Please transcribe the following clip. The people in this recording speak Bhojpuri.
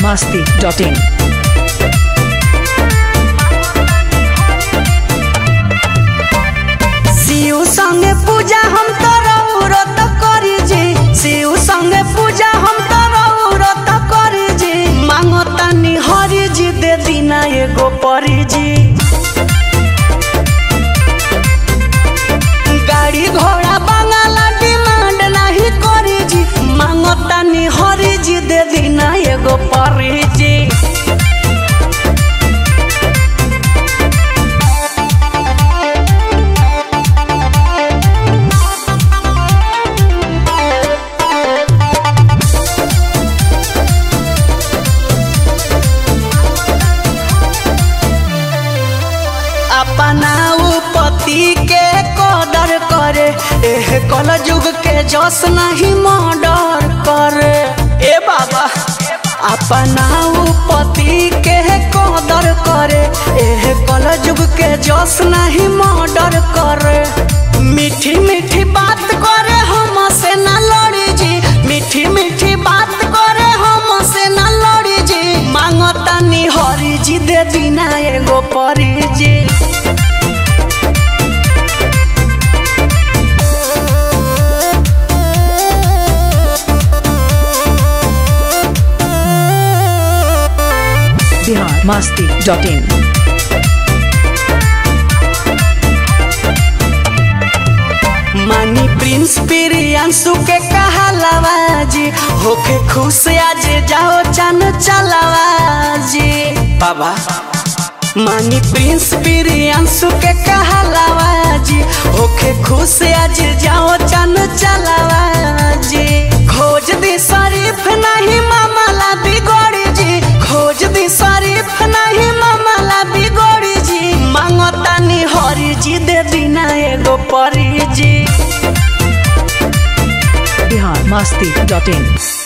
masti.in. शिव संगे पूजा हम तो रौरत करी जी शिव संगे पूजा हम तो रौरत करी जी मांगो तनी हरि जी दे दीना एगो परी जी गाड़ी घोड़ा बंगाला डिमांड नहीं करी जी मांगो तनी हरि जी दे दीना एगो परी जी अपना पति के कदर करे एह कल युग के जस नहीं मर्डर करे ए बाबा अपना पति के कदर करे एह कल युग के जस नहीं मर्डर करे मीठी मीठी बात करे हम से न लड़ी जी मीठी मीठी बात करे हम से न लड़ी जी मांगतानी हरी जी दे दीना एगो परी जी Bihar masti.in. मानी प्रिंस प्रियांशु के कहलावा जी होके खुश आज जाओ चन चलावा जी बाबा मानी प्रिंस प्रियांशु के कहलावा जी होके खुश आज जाओ चन चलावा जी खोज दी शरीफ नहीं मामला बिगड़ी जी खोज दी शरीफ नहीं मामला बिगड़ी जी मांगतानी हरी जी दे दीना एगो परी जी Bihar masti.in.